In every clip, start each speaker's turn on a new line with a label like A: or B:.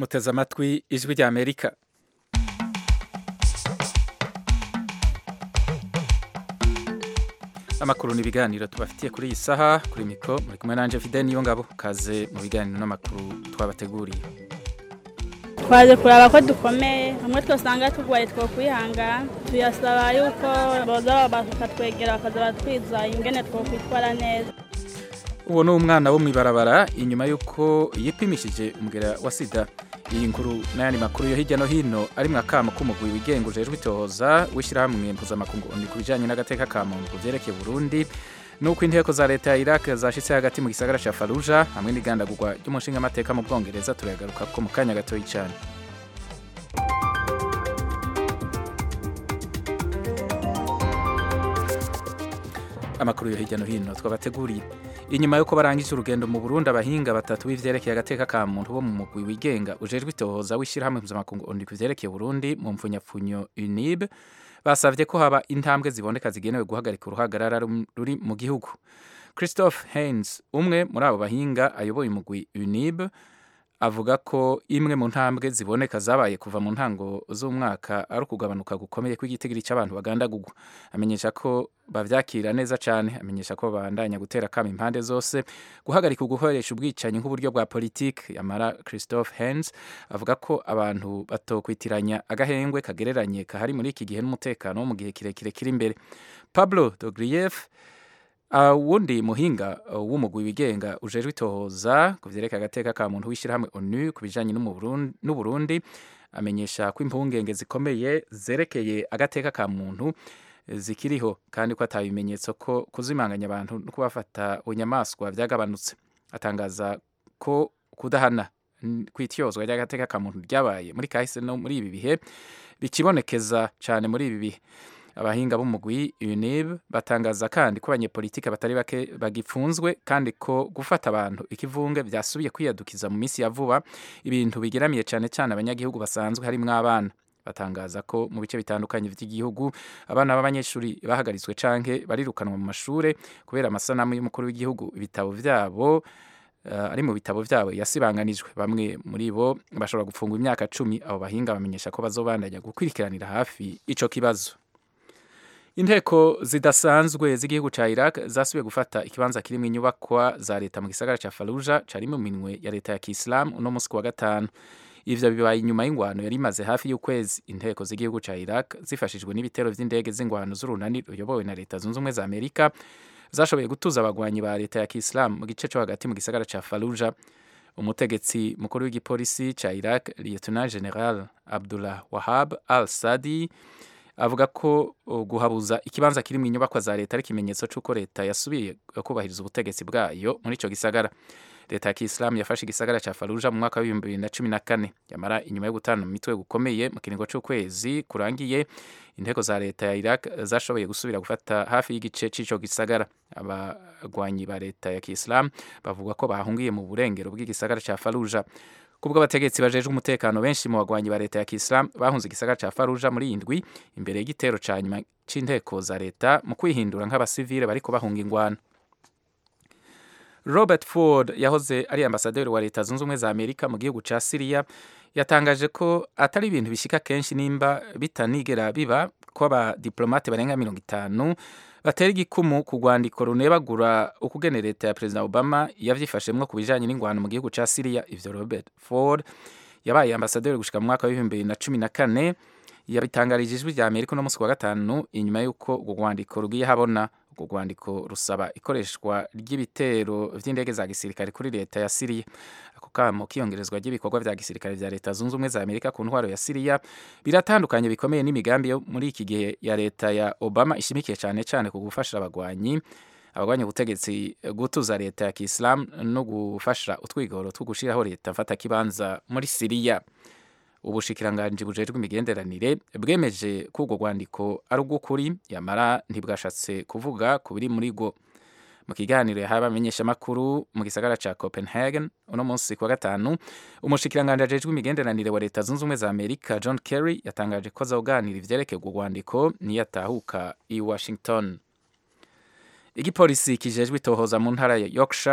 A: muteze amatwi ijwi rya amerika amakuru n'ibiganiro tubafitiye kuri iyi saha kuri mikoro muri kumwe nanje fide niyo ngabo kaze mu biganiro n'amakuru twabateguriye
B: twaje kuraba ko dukomeye hamwe twasanga turwaye two kwihangana tuyasaba yuko boza bakatwegera bakaza batwiza ingene two kwitwara neza
A: uwo ni umwana wo mu ibarabara inyuma y'uko yipimishije umugera wa sida iyi nkuru n'ayandi makuru yo hirya no hino ari mu akamo k'umugwi wigenga ujejwe itohoza w'ishyirahamwe mpuzamakungu ku bijyanye n'agateka ka muntu ku byerekeye burundi nuko inteko za leta ya iraq zashitse hagati mu gisagara ca faruja hamwe n'igandagurwa ry'umushingamateka mu bwongereza turayagaruka ko mu kanya gatoyi cyane amakuru yo hirya no hino twabateguriye inyuma y'uko barangije urugendo mu burundi abahinga batatu b'ivyerekeye agateka ka muntu bo mu mugwi wigenga ujejwe itohoza w'ishyirahamwe mpuzamakungu ondi ku vyerekeye burundi mu mpfunyapfunyo unib basavye ko haba intambwe ziboneka zigenewe guhagarika uruhagarara ruri mu gihugu christophe haines umwe muri abo bahinga ayoboye umugwi unib avuga ko imwe mu ntambwe ziboneka zabaye kuva mu ntango z'umwaka ari ukugabanuka gukomeye kw'igitigiri cy'abantu bagandagurwa amenyesha ko bavyakira neza cyane amenyesha ko babandanya gutera kama impande zose guhagarika ugukoresha ubwicanyi nk'uburyo bwa politiki yamara christophe hens avuga ko abantu batokwitiranya agahengwe kagereranye kahari muri iki gihe n'umutekano wo mu gihe kirekire kiri imbere pablo dogrief wundi uh, muhinga uh, w'umugwi wigenga ujejwe itohoza ku vyerekeye agateka ka muntu w'ishyirahamwe onu ku bijanye n'uburundi amenyesha ko impungenge zikomeye zerekeye agateka ka muntu zikiriho kandi ko ata bimenyetso ko kuzimanganya abantu no kubafata bunyamaswa vyagabanutse atangaza ko kudahana kw'ityozwa ry'agateka ka muntu ryabaye muri kahise no muri ibi bihe bikibonekeza cane muri ibi bihe abahinga b'umugwi UNIB batangaza kandi ko abanyepolitike batari bake bagipfunzwe kandi ko gufata abantu ikivunge byasubiye kwiyadukiza mu minsi ya vuba ibintu bigeramiye cyane cyane abanyagihugu basanzwe harimwo abana batangaza ko mu bice bitandukanye by'igihugu abana b'abanyeshuri bahagaritswe canke barirukanwa mu mashure kubera amasanamu y'umukuru w'igihugu ibitabo vyabo uh, ari mu bitabo vyabo yasibanganijwe bamwe muri bo bashobora gufungwa imyaka cumi abo bahinga bamenyesha ko bazobandanya gukurikiranira hafi ico kibazo inteko zidasanzwe z'igihugu ca Iraq zasubiye gufata ikibanza kirimo inyubakwa za leta mu gisagara ca Fallujah cari mu minwe ya leta ya Kiislam uno musi wa gatanu ivyo bibaye inyuma y'ingwano yari imaze hafi y'ukwezi inteko z'igihugu ca Iraq zifashijwe n'ibitero vy'indege z'ingwano z'urunani ruyobowe na leta zunze ubumwe za Amerika zashoboye gutuza abagwanyi ba leta ya Kiislam mu gice co hagati mu gisagara ca Fallujah umutegetsi mukuru w'igipolisi ca Iraq Lieutenant General Abdullah Wahab al-Sadi avuga ko guhabuza ikibanza kiri mu inyubakwa za leta ari ikimenyetso cy'uko leta yasubiye kubahiriza ubutegetsi bwayo muri icyo gisagara leta ya kisilamu yafashe igisagara cya faruja mu mwaka w'ibihumbi bibiri na cumi na kane yamara inyuma yo gutana mu mitwe gukomeye mu kiringo cy'ukwezi kurangiye inteko za leta ya iraq zashoboye gusubira gufata hafi y'igice cy'icyo gisagara abagwanyi ba leta ya kisilamu bavuga ko bahungiye mu burengero bw'igisagara cya faruja kubwo abategetsi bajejwe umutekano benshi mu bagwanyi ba leta ya Kiislam bahunze igisagara ca Faruja muri indwi imbere y'igitero ca nyuma c'inteko za leta mu kwihindura nk'abasivile bariko bahunga ingwano Robert Ford yahoze ari ambasaderi wa leta zunze ubumwe za Amerika mu gihugu ca Syria yatangaje ko atari ibintu bishika kenshi nimba bitanigera biba ko abadiplomate barenga mirongo itanu batera igikumu ku rwandiko runebagura ukugene leta ya perezida obama yavyifashemwo ku bijanye n'ingwano mu gihugu ca siriya ivyo robert ford yabaye ambasaderi gushika mu mwaka w'ibihumbi bibiri na cumi na kane yabitangarije ijwi rya amerika uno musi wa gatanu inyuma y'uko urwo rwandiko rugiye habona urwo rwandiko rusaba ikoreshwa ry'ibitero vy'indege za gisirikare kuri leta ya siriya ako kamo kiyongerezwa ry'ibikorwa vya gisirikare vya leta zunze ubumwe za amerika ku ntwaro ya siriya biratandukanye bikomeye n'imigambi yo muri iki gihe ya leta ya obama ishimikiye cyane cyane ku gufasha abagwanyi abagwanya ubutegetsi gutuza leta ya kisilamu no gufasha utwigoro two gushiraho leta mfata kibanza muri siriya ubushikiranganji bujejwe imigenderanire bwemeje ko urwo rwandiko ari ubw'ukuri yamara ntibwashatse kuvuga ku biri muri rwo mu kiganiro yahaye abamenyeshamakuru mu gisagara ca copenhagen uno munsi kuwa gatanu umushikiranganji ajejwe imigenderanire wa leta zunze ubumwe za amerika john kerry yatangaje ko azoganira ivyerekeye urwo rwandiko niyo atahuka i washington igipolisi kijejwe itohoza mu ntara ya yorkshire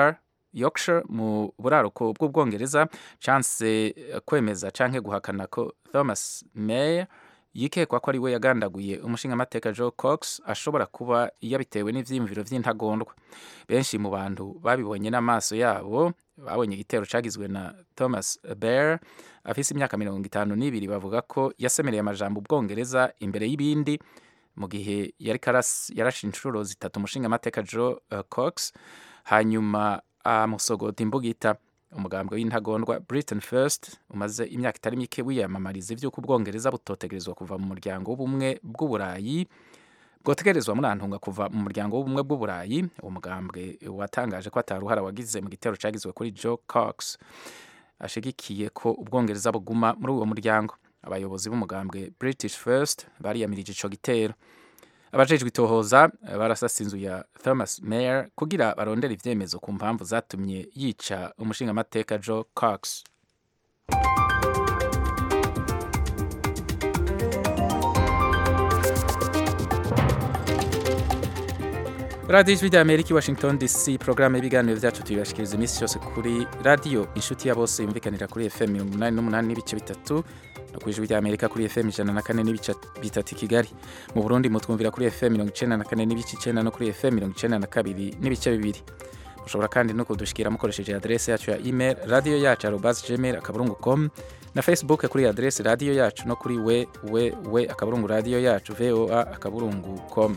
A: yorkshire mu buraruko bw'ubwongereza chance kwemeza canke guhakana ko thomas mayer yikekwa ko ari we yagandaguye umushingamateka joe cox ashobora kuba yabitewe n'ivyiyumviro vy'intagondwa benshi mu bantu babibonye n'amaso yabo babonye igitero cagizwe na thomas bear afise imyaka mirongo itanu n'ibiri bavuga ko yasemereye amajambo ubwongereza imbere y'ibindi mu gihe yari yarashe inshuro zitatu umushingamateka joe uh, cox hanyuma amusogota imbugita umugambwe w'intagondwa britain first umaze imyaka itari mike wiyamamariza ivy'uko ubwongereza butotegerezwa kuva mu muryango w'ubumwe bw'uburayi bwotegerezwa murantunga kuva mu muryango w'ubumwe bw'uburayi uwo mugambwe watangaje ko ataruhara wagize mu gitero cagizwe kuri joe cox ashigikiye ko ubwongereza buguma muri uwo muryango abayobozi b'umugambwe british first bariyamirije ico gitero abajejwe itohoza barasasa inzu ya thomas mayer kugira barondera ivyemezo ku mpamvu zatumye yica umushingamateka joe cox radiyo ijwi rya amerika i washington dc porogaramu y'ibiganiro byacu tuyibashikiriza iminsi yose kuri radiyo inshuti ya bose yumvikanira kuri fm mirongo inani n'umunani n'ibice bitatu no ku ijwi rya amerika kuri fm ijana na kane n'ibice bitatu i kigali mu burundi mutwumvira kuri fm mirongo icenda na kane n'ibice icenda no kuri fm mirongo icenda na kabiri n'ibice bibiri mushobora kandi no kudushikira mukoresheje adrese yacu ya email radiyo yacu arobas gmail akaburungu com na facebook kuri adrese radiyo yacu no kuri we we we akaburungu radiyo yacu voa akaburungu com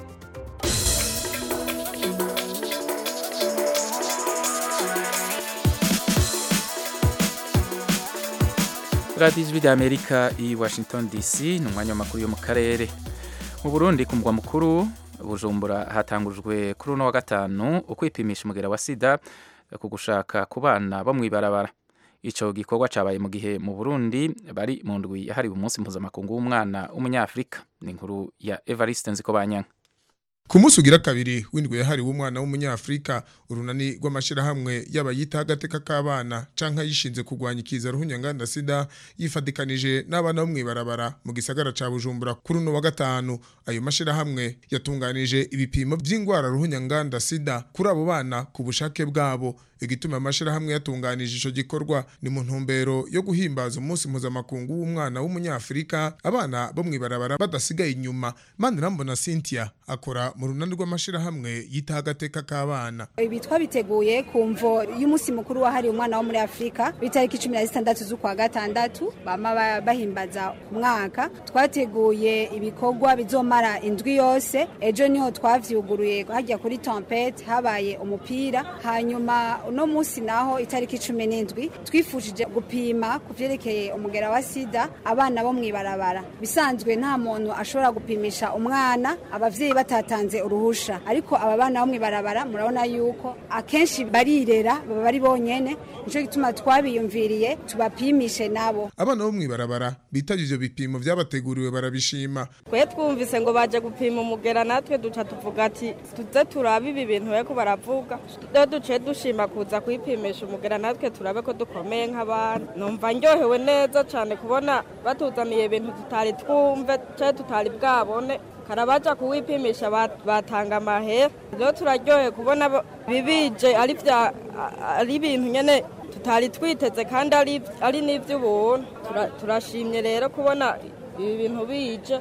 A: radiyo ijwi rya amerika i washington dc ni umwanya w'amakuru yo mu karere mu burundi ku mugwa mukuru bujumbura hatangujwe kuri uno wa gatanu ukwipimisha umugera wa sida ku gushaka ku bana bo mw'ibarabara ico gikorwa cabaye mu gihe mu burundi bari mu ndwi yahariwe umunsi mpuzamakungu w'umwana w'umunyafurika ni inkuru ya evariste nzikobanyanka
C: ku munsi ugira kabiri w'indwi yahariwe umwana w'umunyafurika urunani rw'amashyirahamwe yaba yita agateka k'abana canke yishinze kurwanya ikiza ruhunyanganda sida yifadikanije n'abana bo mw'ibarabara mu gisagara ca bujumbura kuri uno wa gatanu ayo mashyirahamwe yatunganije ibipimo vy'ingwara ruhunyanganda sida kuri abo bana ku bushake bwabo igituma amashirahamwe yatunganije ico gikorwa ni mu ntumbero yo guhimbaza umunsi mpuzamakungu w'umwana w'umunyafurika abana bo mw'ibarabara badasigaye inyuma manirambona cynthia akora mu runani rw'amashirahamwe yita agateka k'abana
D: ibi twabiteguye ku mvo y'umunsi mukuru wahariwe umwana wo muri afurika w'itariki cumi na zitandatu z'ukwa gatandatu bama bahimbaza umwaka twateguye ibikorwa bizomara indwi yose ejo niho twavyuguruye hajya kuri tempete habaye umupira hanyuma uno munsi naho itariki cumi n'indwi twifujije gupima ku vyerekeye umugera wa sida abana bo mw'ibarabara bisanzwe nta muntu ashobora gupimisha umwana abavyeyi batatanze uruhusha ariko aba bana bo mw'ibarabara murabona yuko akenshi barirera baba bari bonyene nico gituma twabiyumviriye tubapimishe nabo
C: abana bo mw'ibarabara bitavye ivyo bipimo vyabateguriwe barabishima
E: twe twumvise ngo baje gupima umugera natwe duca tuvuga ati tuze turabe ibi bintu bariko baravuga rero duciye dushima kuza kwipimisha umugera natwe turabe ko dukomeye nk'abana numva ndyohewe neza cyane kubona batuzaniye ibintu tutari twumve cyangwa tutari bwabone karabaja kuwipimisha batanga amahera rero turaryohe kubona bibije ari vya ari ibintu nyene tutari twiteze kandi ari n'ivy'ubuntu turashimye rero kubona ibi bintu bije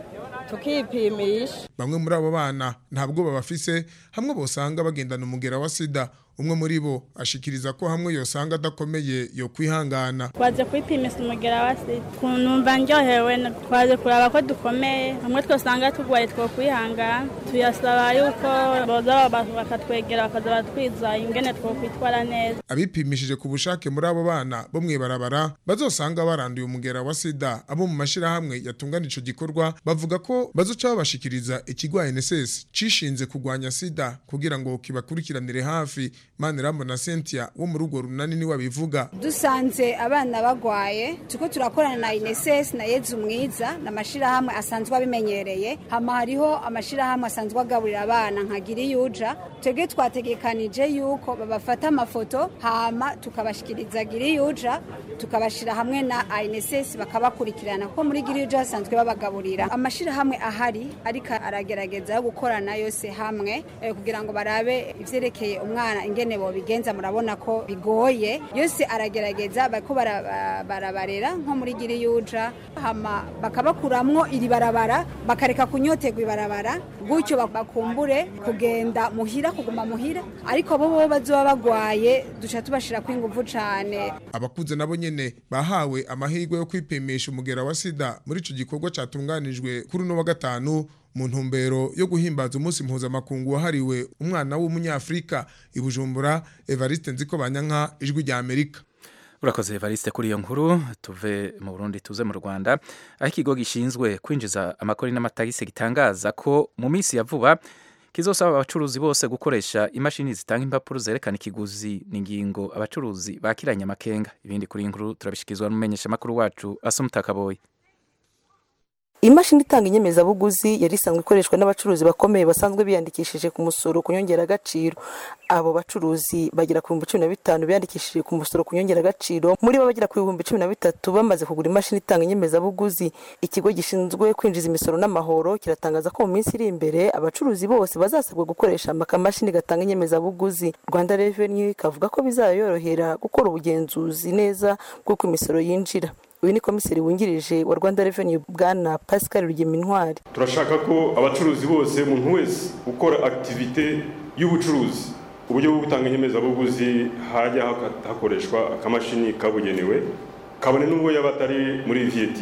E: tukipimisha
C: bamwe muri abo bana ntabwo babafise hamwe bosanga bagendana umugera wa sida umwe muri bo ashikiriza ko hamwe yosanga adakomeye yo kwihangana
B: twaje kwipimisha umugera wa sida numva ndyohewe twaje kuraba ko dukomeye hamwe twosanga turwaye two kwihangana tuyasaba yuko boza bakatwegera bakaza batwiza ingene two kwitwara neza
C: abipimishije ku bushake muri abo bana bo mw'ibarabara bazosanga baranduye umugera wa sida abo mu mashirahamwe yatungana ico gikorwa bavuga ko bazoca babashikiriza ikigo NSS cishinze kurwanya sida kugira ngo kibakurikiranire hafi Maniramo na Cynthia wo mu rugo runani ni wabivuga
D: dusanze abana bagwaye tuko turakorana na INSS na Yezu mwiza na mashirahamwe asanzwe abimenyereye hama hariho amashirahamwe asanzwe agaburira abana nka Giriyuja twebwe twategekanije yuko babafata amafoto hama tukabashikiriza Giriyuja tukabashira hamwe na INSS bakabakurikirana ko muri Giriyuja asanzwe babagaburira amashirahamwe ahari ariko aragerageza gukorana yose hamwe eh, kugira ngo barabe ivyerekeye umwana ingene bobigenza murabona ko bigoye yose aragerageza bariko bara- barabarera nko muri giri yuja hama bakabakuramwo iri barabara bakareka kunyoterwa ibarabara gutyo bak- bakumbure kugenda muhira kuguma muhira ariko bo bo bazoba bagwaye duca tubashirako inguvu cane
C: abakuze nabo nyene bahawe amahirwe yo kwipimisha umugera wa sida muri ico gikorwa catunganijwe kuri uno wa gatanu mu ntumbero yo guhimbaza umunsi mpuzamakungu wahariwe umwana w'umunyafrika i bujumbura evariste nziko banyanka ijwi rya amerika
A: urakoze evariste kuri iyo nkuru tuve mu burundi tuze mu rwanda aho ikigo gishinzwe kwinjiza amakori n'amatagisi gitangaza ko mu minsi ya vuba kizosaba abacuruzi bose gukoresha imashini zitanga impapuro zerekana ikiguzi n'ingingo abacuruzi bakiranye amakenga ibindi kuri iyi nkuru turabishyikirizwa n'umumenyeshamakuru wacu asumutakaboye
F: imashini itanga inyemezabuguzi yari isanzwe ikoreshwa n'abacuruzi bakomeye basanzwe biyandikishije ku musoro ku nyongeragaciro abo bacuruzi bagera ku bihumbi cumi na bitanu biyandikishije ku musoro ku nyongeragaciro muri bo bagera ku bihumbi cumi na bitatu bamaze kugura imashini itanga inyemezabuguzi ikigo gishinzwe kwinjiza imisoro n'amahoro kiratangaza ko mu minsi iri imbere abacuruzi bose bazasabwa gukoresha akamashini gatanga inyemezabuguzi rwanda reveni kavuga ko bizayorohera gukora ubugenzuzi neza bw'uko imisoro yinjira uyu ni komiseri wungirije wa rwanda reveni bwana pascal rugemintwari
G: turashaka ko abacuruzi bose umuntu wese ukora akitivite y'ubucuruzi uburyo bwo gutanga inyemezabuguzi hajya haka- hakoreshwa akamashini kabugenewe kabone n'ubwo yaba atari muri vat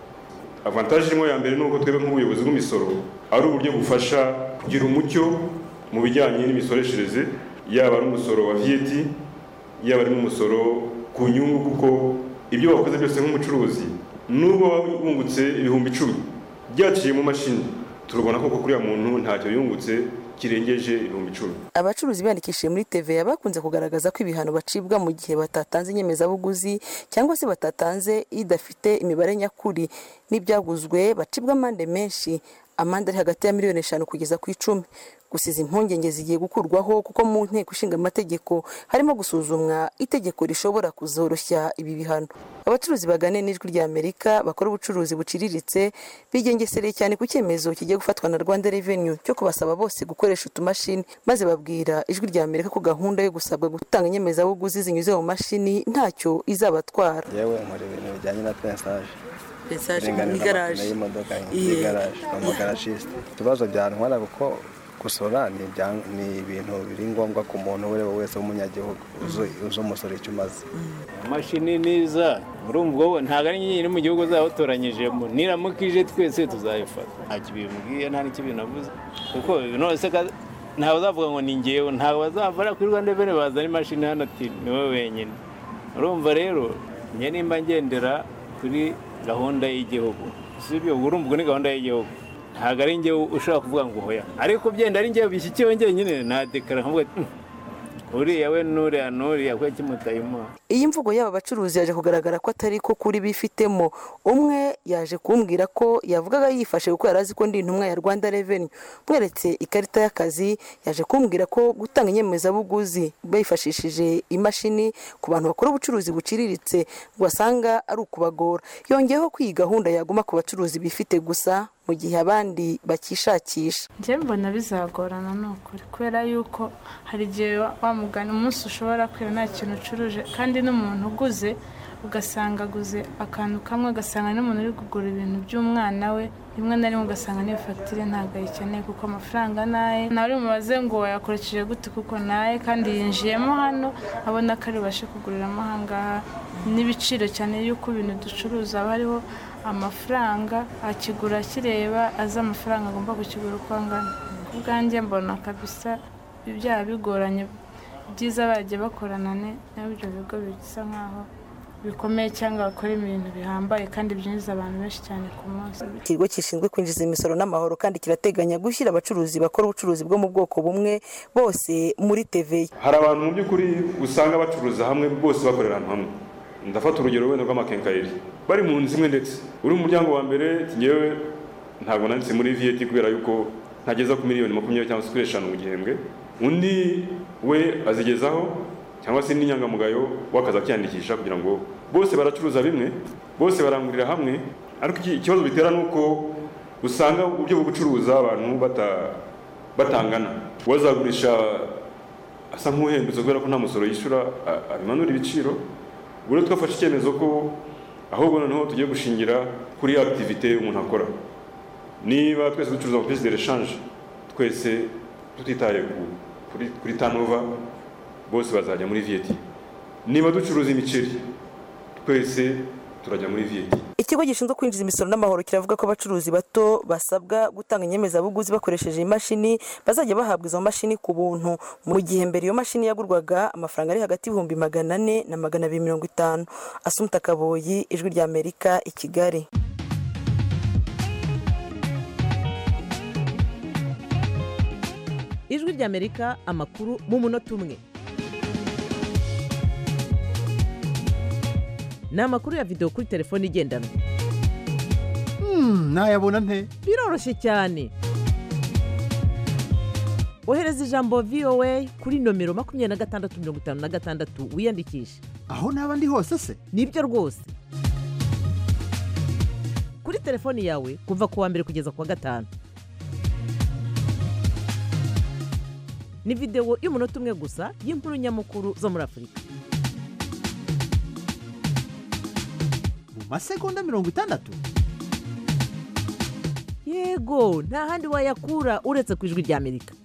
G: avantaje imwe ya mbere ni uko twebwe nk'ubuyobozi bw'imisoro ari uburyo bufasha kugira umucyo mu bijyanye n'imisoreshereze yaba ari umusoro wa vat yaba ari n'umusoro ku nyungu kuko ibyo wakoze byose nk'umucuruzi nubwo waba wungutse ibihumbi icumi byaciye mu mashini turabona koko kuriya muntu ntacyo yungutse kirengeje ibihumbi icumi
F: abacuruzi biyandikishije muri TVA bakunze kugaragaza ko ibihano bacibwa mu gihe batatanze inyemezabuguzi cyangwa se batatanze idafite imibare nyakuri n'ibyaguzwe bacibwa amande menshi amande ari hagati ya miliyoni eshanu kugeza ku icumi gusa izi impungenge zigiye gukurwaho kuko mu nteko ishinga amategeko harimo gusuzumwa itegeko rishobora kuzoroshya ibi bihano abacuruzi bagane n'ijwi rya amerika bakora ubucuruzi buciriritse bigengesereye cyane ku cyemezo kigiye gufatwa na rwanda revenue cyo kubasaba bose gukoresha utumashini maze babwira ijwi rya amerika ko gahunda yo gusabwa gutanga inyemezabuguzi zinyuze mu mashini ntacyo izabatwara
H: yewe nkora ibintu bijyanye na pensaje
F: Message
H: Uburenganzira
F: mu igaraje.
H: bw'amapine y'imodoka
F: Iye.
H: igaraje ni umugarashiste ikibazo byantwara kuko gusora ni ibya- ni ibintu biri ngombwa ku muntu uwo ari we wese w'umunyagihugu uzi uzi umusoro icyo umaze
I: imashini niza urumva wowe ntabwo ari nyine mu gihugu zawutoranyijemo niramukije twese tuzayifata ntacyo bimubwiye nta n'icyo binavuze kuko nose ka- ntawe uzavuga ngo ni ngewe ntawe bazavara kuri rwanda reveni bazana imashini hano ati ni wowe wenyine urumva rero njye nimba ngendera kuri gahunda y'igihugu si ibyo urumva ubwo ni gahunda y'igihugu ntabwo ari ngewe ushobora kuvuga ngo hoya ariko byenda ari ngewe bishyikiwe njyenyine nadekara nkavuga ati "Hmm, uriya we n'uriya n'uriya kuko kimutayimuha
F: iyi mvugo y'aba bacuruzi yaje kugaragara ko atari ko kuri bifitemo umwe yaje kumbwira ko yavugaga yifashe kuko yari azi ko ndi intumwa ya rwanda reveni mweretse ikarita y'akazi yaje kumbwira ko gutanga inyemezabuguzi bifashishije imashini ku bantu bakora ubucuruzi buciriritse ngo asanga ari ukubagora yongeyeho ko iyi gahunda yaguma ku bacuruzi bifite gusa mu gihe abandi bakishakisha
J: njye mbona bizagorana ni ukuri kubera yuko hari igihe wa- wa mugani umunsi ushobora kwira nta kintu ucuruje kandi n'umuntu uguze ugasanga aguze akantu kamwe ugasanga n'umuntu uri kugura ibintu by'umwana we rimwe na rimwe ugasanga n'iyo fagitire ntabwo ayikeneye kuko amafaranga naye nawe uri mubaze ngo wayakoresheje gute kuko naye kandi yinjiyemo hano abona ko ari bubashe kuguriramo ahangaha n'ibiciro cyane y'uko ibintu ducuruza haba hariho amafaranga akigura akireba azi amafaranga agomba kukigura uko angana ku bwanjye mbona kabisa ibyaha bigoranye byiza bagiye bakorana ne- n'ibyo bigo bisa nk'aho bikomeye cyangwa bakora ibintu bihambaye kandi byinjiza abantu benshi cyane ku munsi
F: ikigo gishinzwe kwinjiza imisoro n'amahoro kandi kirateganya gushyira abacuruzi bakora ubucuruzi bwo mu bwoko bumwe bose muri TVA
G: hari abantu mu by'ukuri usanga bacuruza hamwe bose bakorera ahantu hamwe ndafata urugero wenda rw'amakenkayeri bari mu nzu imwe ndetse uri mu muryango wa mbere ngewe ntabwo nanditse muri VAT kubera yuko ntageza ku miliyoni makumyabiri cyangwa se kuri eshanu mu gihembwe undi we azigezaho cyangwa se n'inyangamugayo w'akazi akiyandikisha kugira ngo bose baracuruza bimwe bose barangurira hamwe ariko iki- ikibazo bitera ni uko usanga uburyo bwo gucuruza abantu bata- batangana uwazagurisha asa nk'uhembutse kubera ko nta musoro yishyura abimanura ibiciro ubu rero twafashe icyemezo ko ahubwo noneho tugiye gushingira kuri activité umuntu akora niba twese ducuruza mu piste de rechange twese tutitaye kuri kuri turnover bose bazajya muri VAT niba ducuruza imiceri twese turajya muri VAT
F: ikigo gishinzwe kwinjiza imisoro n'amahoro kiravuga ko abacuruzi bato basabwa gutanga inyemezabuguzi bakoresheje imashini bazajya bahabwa izo mashini ku buntu mu gihe mbere iyo mashini yagurwaga amafaranga ari hagati y'ibihumbi magana ane na magana abiri mirongo itanu asumta kaboyi ijwi rya amerika i kigali
K: ijwi rya amerika amakuru mu munota umwe ni amakuru ya videwo kuri telefone igendanwa
L: nayabona nte
K: biroroshye cyane ohereza ijambo voa kuri nomero makumyabiri na gatandatu mirongo itanu na gatandatu wiyandikishe
L: aho naba ndi hose se
K: nibyo rwose kuri telefoni yawe kuva ku wa mbere kugeza ku wa gatanu ni videwo y'umunota umwe gusa y'inkuru nyamukuru zo muri afurika
L: mu masegonda mirongo itandatu
K: yego nta handi wayakura uretse ku ijwi rya amerika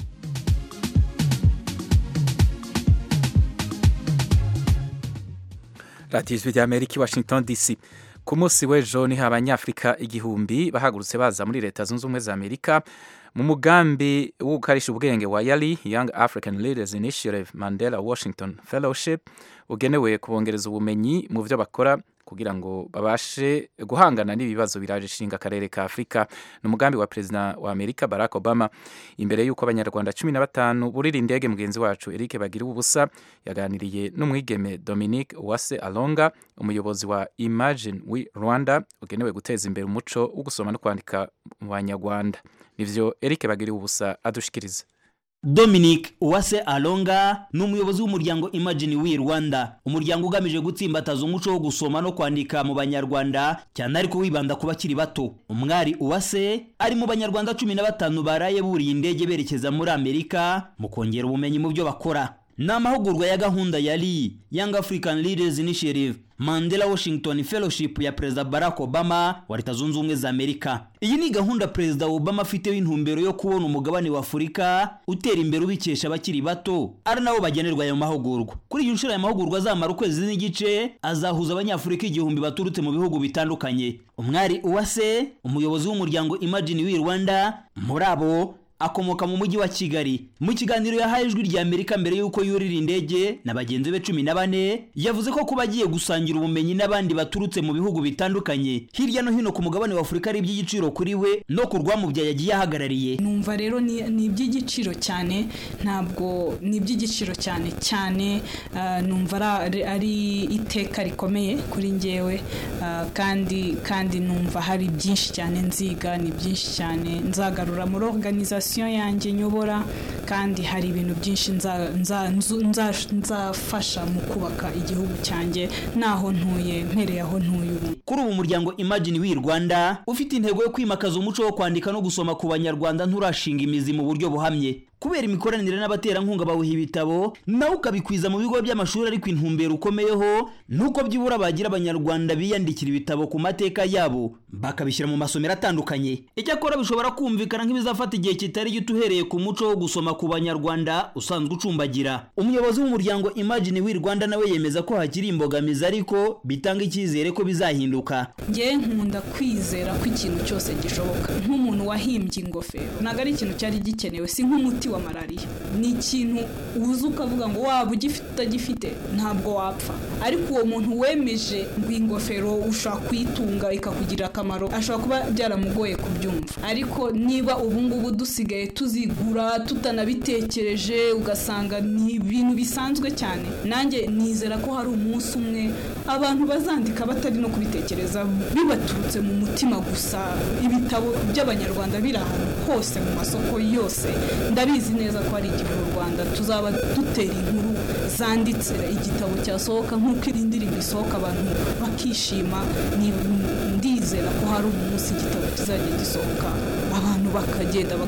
A: radiyo ijwi rya amerika i washington dc ku munsi w'ejo niho abanyafurika igihumbi bahagurutse baza muri leta zunze ubumwe za amerika mu mugambi wo gukarisha ubwenge wa yali young african leaders initiative mandela washington fellowship ugenewe kubongereza ubumenyi mu byo bakora kugira ngo babashe guhangana n'ibibazo biraje ishinga akarere ka afurika ni umugambi wa perezida wa amerika barack obama imbere y'uko abanyarwanda cumi na batanu burira indege mugenzi wacu eric bagira ubusa yaganiriye n'umwigeme dominique uwase alonga umuyobozi wa imagine we rwanda ugenewe guteza imbere umuco wo gusoma no kwandika mu banyarwanda nivyo eric bagira ubusa adushikiriza
M: Dominic Uwase Alonga ni umuyobozi w'umuryango Imagine We Rwanda umuryango ugamije gutsimbataza umuco wo gusoma no kwandika mu banyarwanda cyane ariko wibanda ku bakiri bato umwari Uwase ari mu banyarwanda cumi na batanu baraye buriye indege berekeza muri Amerika mu kongera ubumenyi mu byo bakora ni amahugurwa ya gahunda yari Young African Leaders Initiative Mandela Washington Fellowship ya Perezida Barack Obama wa Leta Zunze Ubumwe za Amerika. Iyi ni gahunda Perezida Obama afiteho intumbero yo kubona umugabane wa Afurika utera imbere ubikesha abakiri bato, ari nabo bagenerwa ayo mahugurwa. Kuri iyi nshuro aya mahugurwa azamara ukwezi n'igice, azahuza abanyafurika igihumbi baturutse mu bihugu bitandukanye. Umwari Uwase, umuyobozi w'umuryango Imagine We Rwanda, muri abo akomoka mu mujyi wa Kigali. Mu kiganiro yahaye ijwi rya Amerika mbere y'uko yurira indege na bagenzi be cumi na bane, yavuze ko kuba agiye gusangira ubumenyi n'abandi baturutse mu bihugu bitandukanye hirya no hino ku mugabane wa Afurika ari iby'igiciro kuri we no ku rwamubyaye yagiye ahagarariye.
N: numva rero ni ni iby'igiciro cyane ntabwo ni iby'igiciro cyane cyane ah, numva ari- ari iteka rikomeye kuri njyewe ah, kandi kandi numva hari byinshi cyane nziga ni byinshi cyane nzagarura muri organisation yanjye nyobora kandi hari ibintu byinshi nza- nza- nzu- nza- nzafasha mu kubaka igihugu cyanjye n'aho ntuye mpereye aho ntuye ubu
M: Kuri ubu umuryango Imagine We Rwanda ufite intego yo kwimakaza umuco wo kwandika no gusoma ku banyarwanda nturashinga imizi mu buryo buhamye. Kubera imikoranire n'abaterankunga bawuha ibitabo, nawe ukabikwiza mu bigo by'amashuri ariko intumbero ukomeyeho nuko byibura bagira abanyarwanda biyandikira ibitabo ku mateka yabo bakabishyira mu masomero atandukanye. Icyakora bishobora kumvikana nk'ibizafata igihe kitari gito uhereye ku muco wo gusoma ku banyarwanda usanzwe ucumbagira. Umuyobozi w'umuryango Imagine We Rwanda nawe yemeza ko hakiri imbogamizi ariko bitanga icyizere ko bizahinduka.
N: njye nkunda kwizera ko ikintu cyose gishoboka nk'umuntu wahimbye ingofero ntabwo ari ikintu cyari gikenewe si nk'umuti wa malariya ni ikintu uza ukavuga ngo waba ugifite utagifite ntabwo wapfa ariko uwo muntu wemeje ngo iyi ngofero ushobora kuyitunga ikakugirira akamaro ashobora kuba byaramugoye kubyumva ariko niba ubu ngubu dusigaye tuzigura tutanabitekereje ugasanga ni ibintu bisanzwe cyane nanjye nizera ko hari umunsi umwe abantu bazandika batari no kubitekereza bibaturutse mu mutima gusa ibitabo by'abanyarwanda biri ahantu hose mu masoko yose ndabizi neza ko hari igihe u rwanda tuzaba dutera inkuru zanditse igitabo cyasohoka nk'uko iri ndirimbo isohoka abantu bakishima ni- ndizera ko hari umunsi igitabo kizajya gisohoka abantu bakagenda bagahura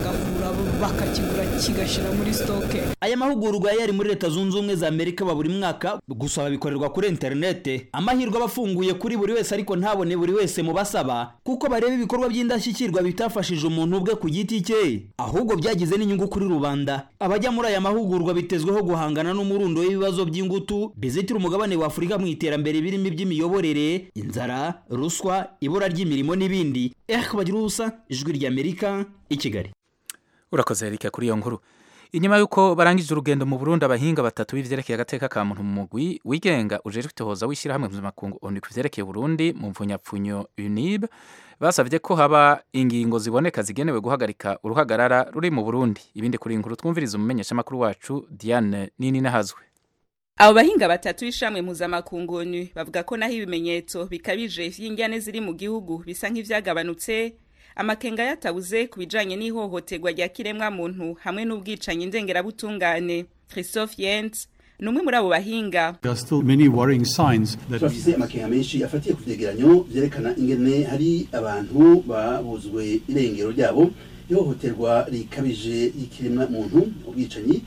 N: bakakigura kigashyira muri sitoke
M: aya mahugurwa yari muri leta zunze ubumwe za amerika ba buri mwaka gusa babikorerwa kuri interinete amahirwe aba afunguye kuri buri wese ariko ntabone buri wese mu basaba kuko bareba ibikorwa by'indashyikirwa bitafashije umuntu ubwe ku giti cye ahubwo byagize n'inyungu kuri rubanda abajya muri aya mahugurwa bitezweho guhangana n'umurundo w'ibibazo by'ingutu bizitira umugabane wa afurika mu iterambere birimo iby'imiyoborere inzara ruswa ibura ry'imirimo n'ibindi eh bagira ubusa ijwi ry'amerika i kigali
A: urakoze erike kuri iyo nkuru inyuma y'uko barangije urugendo mu burundi abahinga batatu b'ivyerekeye agateka ka muntu mu mugwi wigenga ujejwe itohoza w'ishyirahamwe mpuzamakungu onu ku vyerekeye uburundi mu mvunyapfunyo unib basavye ko haba ingingo ziboneka zigenewe guhagarika uruhagarara ruri mu burundi ibindi kuri iyi nkuru twumviriza umumenyeshamakuru wacu diane nini nahazwe
O: abo bahinga batatu b'ishamwe mpuzamakungu onu bavuga ko naho ibimenyetso bikabije vy'ingyane ziri mu gihugu bisa nk'ivyagabanutse amakenga yatabuze ku bijanye n'ihohoterwa rya kiremwa muntu hamwe n'ubwicanyi ndengerabutungane christophe yens ni umwe muri abo bahinga
P: turafise amakenga menshi afatiye ku vyegeranyo vyerekana ingene hari abantu babuzwe irengero ryabo ihohoterwa rikabije y'ikiremwa muntu ubwicanyi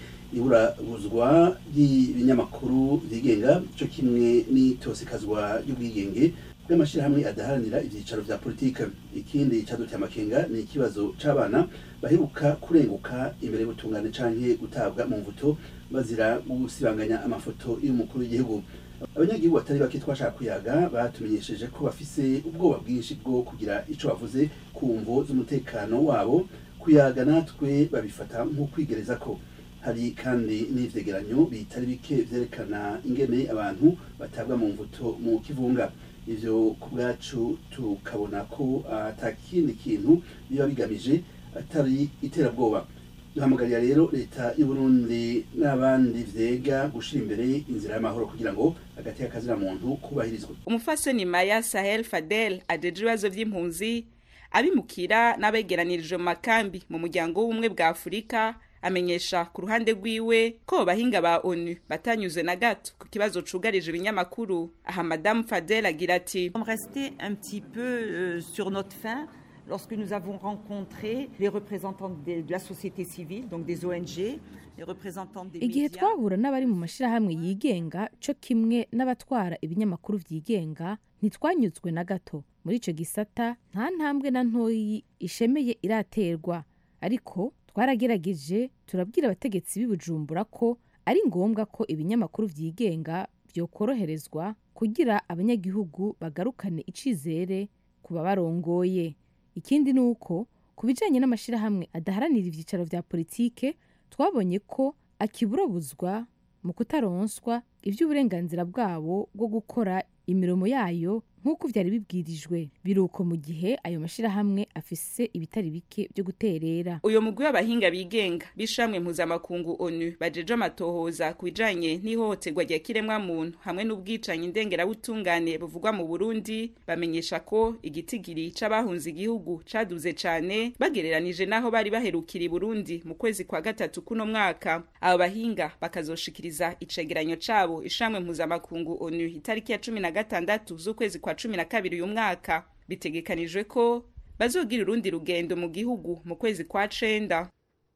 P: iburabuzwa ry'ibinyamakuru vyigenga co kimwe n'itosekazwa ry'ubwigenge bw'amashyirahamwe adaharanira ibyicaro vya politike ikindi caduteye amakenga ni ikibazo c'abana baheruka kurenguka imbere y'ubutungane canke gutabwa mu mvuto bazira gusibanganya amafoto y'umukuru w'igihugu abanyagihugu batari bake twashaka kuyaga batumenyesheje ko bafise ubwoba bwinshi bwo kugira ico bavuze ku mvo z'umutekano wabo kuyaga natwe babifata nko kwigereza ko hari kandi n'ivyegeranyo bitari bike vyerekana ingene abantu batabwa mu mvuto mu kivunga ivyo ku bwacu tukabona ko ata kindi kintu biba bigamije atari iterabwoba duhamagarira rero leta y'uburundi n'abandi vyega gushira imbere inzira y'amahoro kugira ngo agateka kazira muntu kubahirizwe
O: umufasoni maya sahel fadel ajeje ibibazo vy'impunzi abimukira n'abegeranirije mu makambi mu muryango w'ubumwe bwa afurika amenyesha ku ruhande rwiwe ko bahinga ba onu batanyuze na gato ku kibazo cugarije ibinyamakuru aha madamu fadel agira ati
Q: rester un petit peu euh, sur notre faim lorsque nous avons rencontré les représentants de, de la société civile donc des ONG les représentants des
R: igihe twahura n'abari mu mashyirahamwe yigenga cyo kimwe n'abatwara ibinyamakuru byigenga ntitwanyuzwe na gato muri icyo gisata nta ntambwe na ntoyi ishemeye iraterwa ariko twaragerageje turabwira abategetsi b'ibujumbura ko ari ngombwa ko ibinyamakuru byigenga byokoroherezwa kugira abanyagihugu bagarukane icizere ku babarongoye ikindi ni uko ku bijyanye n'amashyirahamwe adaharanira ibyicaro bya politike twabonye ko akiburabuzwa mu kutaronswa iby'uburenganzira bwabo bwo gukora imirimo yayo nk'uko byari bibwirijwe biruko mu gihe ayo mashyirahamwe afise ibitari bike byo guterera
O: uyu mugwi w'abahinga bigenga b'ishamwe mpuzamakungu onu bajeje amatohoza ku bijanye n'ihohoterwa rya kiremwa muntu hamwe n'ubwicanyi ndengerabutungane buvugwa mu burundi bamenyesha ko igitigiri c'abahunze igihugu caduze cane bagereranije n'aho bari baherukira i burundi mu kwezi kwa gatatu kuno mwaka abo bahinga bakazoshikiriza icegeranyo cabo ishamwe mpuzamakungu onu itariki ya cumi na gatandatu z'ukwezi kwa cumi na kabiri uyu mwaka bitegekanijwe ko bazogira urundi rugendo mu gihugu mu kwezi kwa cenda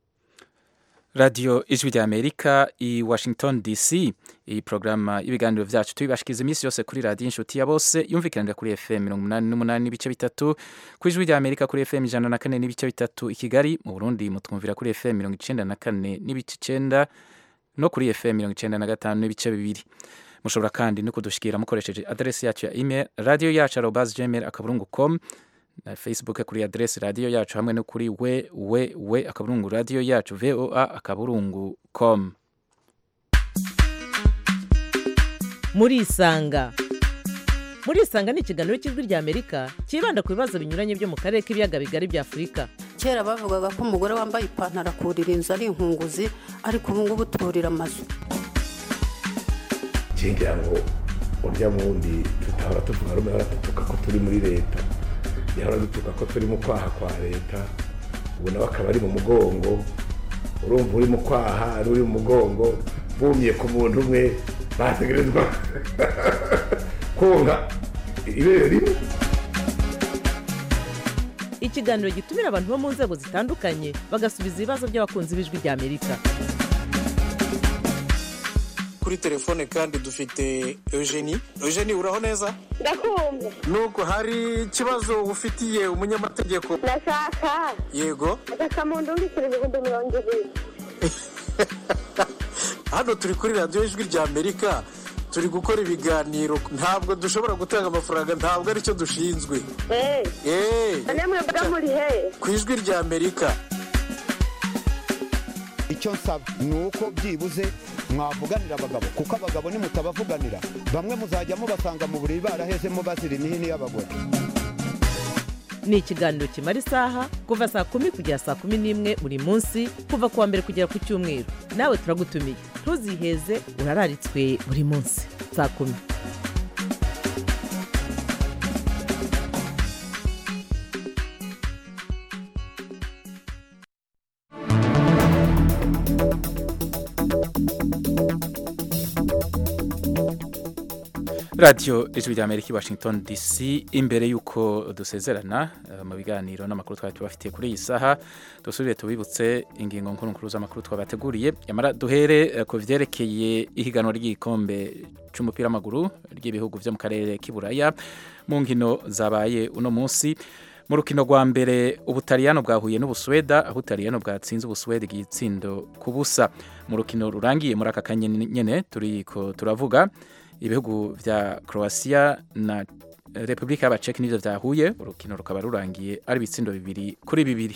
A: radiyo ijwi rya amerika i washington dc iyi porogaramu y'ibiganiro byacu tubibashikiza iminsi yose kuri radiyo inshuti ya bose yumvikanira kuri fm mirongo umunani n'umunani n'ibice bitatu ku ijwi rya amerika kuri fm ijana na kane n'ibice bitatu i kigali mu burundi mutwumvira kuri fm mirongo icenda na kane n'ibice icenda no kuri fm mirongo icenda na gatanu n'ibice bibiri mushobora kandi no kudushikira mukoresheje aderesi yacu ya email radio yacu arobas gmail akaburungu com na facebook kuri aderesi radio yacu hamwe no kuri we we we akaburungu radio yacu voa akaburungu com
K: murisanga murisanga ni ikiganiro cy'ijwi rya amerika cyibanda ku bibazo binyuranye byo mu karere k'ibiyaga bigari bya afurika
S: kera bavugaga ko umugore wambaye ipantaro akurira inzu ari inkunguzi ariko ubu ngubu turira amazu
T: ngira ngo urya wundi tutahora tuvuga rumwe hora dutuka ko turi muri leta yahora dutuka ko turi mu kwaha kwa leta ubu nawe akaba ari mu mugongo urumva uri mu kwaha n'uri mu mugongo bumye ku muntu umwe bategerezwa konka ibere rimwe
K: ikiganiro gitumira abantu bo mu nzego zitandukanye bagasubiza ibibazo by'abakunzi b'ijwi ry'amerika
U: kuri telefone kandi dufite eugenie eugenie uraho neza
V: ndakumva
U: nuko hari ikibazo ufitiye umunyamategeko
V: ndashaka
U: yego
V: agakamuntu mbikira ibihumbi mirongo ibiri
U: hano turi kuri radiyo ijwi rya amerika turi gukora ibiganiro ntabwo dushobora gutanga amafaranga ntabwo aricyo dushinzwe
V: eee namwe mba muri he
U: ku ijwi rya amerika
W: icyo nsaba ni uko byibuze mwavuganira abagabo kuko abagabo nimutabavuganira bamwe muzajya mubasanga mu buriri barahezemo bazira imihini y'abagore
K: ni ikiganiro kimara isaha kuva saa kumi kugera saa kumi n'imwe buri munsi kuva ku wa mbere kugera ku cyumweru nawe turagutumiye ntuziheze urararitswe buri munsi saa kumi
A: radiyo ijwi rya amerika i washington dc imbere y'uko dusezerana eh, mu biganiro n'amakuru twari tubafitiye kuri iyi saha dusubire tubibutse ingingo nkuru nkuru z'amakuru twabateguriye yamara duhere eh, ku byerekeye ihiganwa ry'igikombe cy'umupira w'amaguru ry'ibihugu byo mu karere k'iburaya mu nkino zabaye uno munsi mu rukino rwa mbere ubutaliyano bwahuye n'ubusuweda aho ubutaliyano bwatsinze ubusuweda igitsindo ku busa mu rukino rurangiye muri aka kanya nyine turiko turavuga ibihugu vya Croatia na Republika y'Abaceki nivyo vyahuye urukino rukaba rurangiye ari ibitsindo bibiri kuri bibiri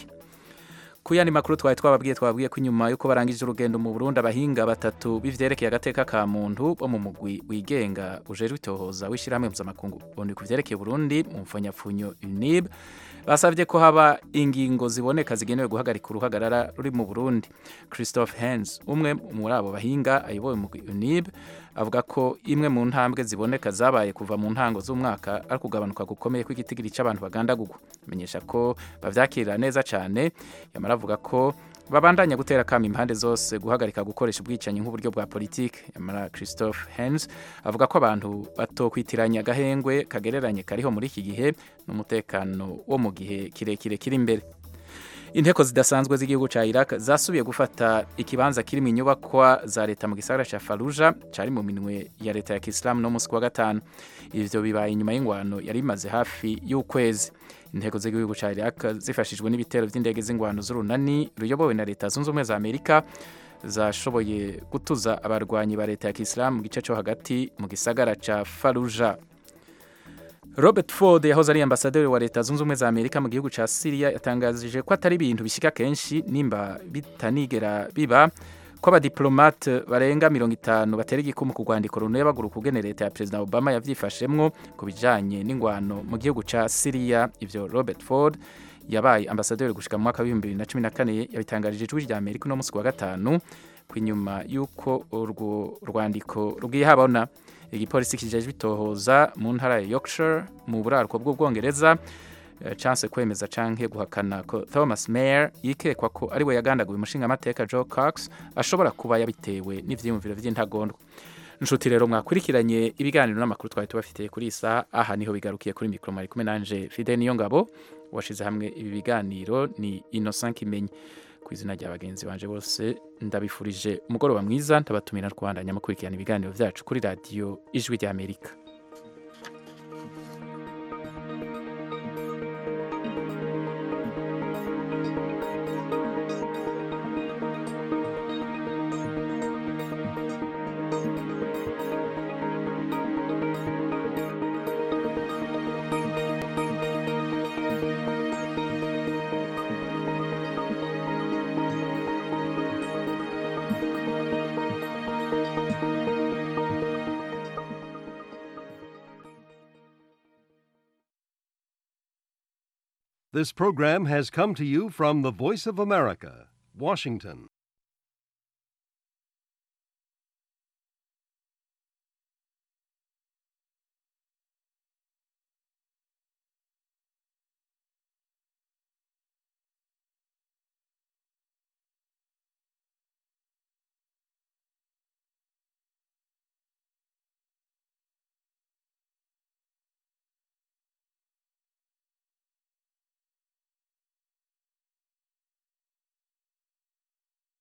A: ku yandi makuru twari twababwiye twababwiye ko inyuma yuko barangije urugendo mu Burundi abahinga batatu bivyerekeye agateka ka muntu bo mu mugwi wigenga ujejwe itohoza w'ishirahamwe mpuzamakungu ubundi ku vyerekeye Burundi mu mfonyapfunyo UNIB basabye ko haba ingingo ziboneka zigenewe guhagarika uruhagarara ruri mu Burundi Christophe Hens umwe muri abo bahinga ayoboye mu UNIB avuga ko imwe mu ntambwe ziboneka zabaye kuva mu ntango z'umwaka ari kugabanuka gukomeye kw'igitigiri cy'abantu bagandagurwa menyesha ko bavyakirira neza cyane yamara avuga ko babandanya gutera kama impande zose guhagarika gukoresha ubwicanyi nk'uburyo bwa politike yamara Christophe Hens avuga ko abantu batokwitiranya agahengwe kagereranye kariho muri iki gihe n'umutekano wo mu gihe kirekire kiri imbere inteko zidasanzwe z'igihugu cya Iraq zasubiye gufata ikibanza kiri mu nyubakwa za leta mu gisagara cya Fallujah cyari mu minwe ya leta ya Kisilamu no munsi wa gatanu ivyo bibaye inyuma y'ingwano yari imaze hafi y'ukwezi inteko z'igihugu cya Iraq zifashijwe n'ibitero by'indege z'ingwano z'urunani ruyobowe na leta zunze ubumwe za Amerika zashoboye gutuza abarwanyi ba leta ya Kisilamu mu gice cyo hagati mu gisagara cya Fallujah Robert Ford yahoze ari ambasaderi wa leta zunze ubumwe za Amerika mu gihugu ca Syria yatangajije ko atari ibintu bishika kenshi nimba bitanigera biba ko abadiplomate barenga mirongo itanu batera igikumu ku rwandiko runebagura ukugene leta ya perezida Obama yavyifashemwo ku bijanye n'ingwano mu gihugu ca Syria ivyo Robert Ford yabaye ambasaderi gushika mu mwaka w'ibihumbi bibiri na cumi na kane yabitangarije ijwi rya Amerika uno munsi wa gatanu ku inyuma y'uko urwo rwandiko rugiye habona igipolisi kijejwe itohoza mu ntara ya Yorkshire mu buraruko bw'ubwongereza chance kwemeza canke guhakana ko Thomas Mayer yikekwa ko ari we yagandaguye umushinga amateka Joe Cox ashobora kuba yabitewe n'ivyiyumviro vy'intagondwa nshuti rero mwakurikiranye ibiganiro n'amakuru twari tubafitiye kuri isa aha niho bigarukiye kuri mikro mari kumwe nanje Fide niyo ngabo washize hamwe ibi biganiro ni Innocent Kimenyi ku izina rya bagenzi banje bose ndabifurije umugoroba mwiza ndabatumira Rwanda nyamukurikirana ibiganiro byacu kuri radiyo ijwi rya Amerika
X: This program has come to you from the Voice of America, Washington.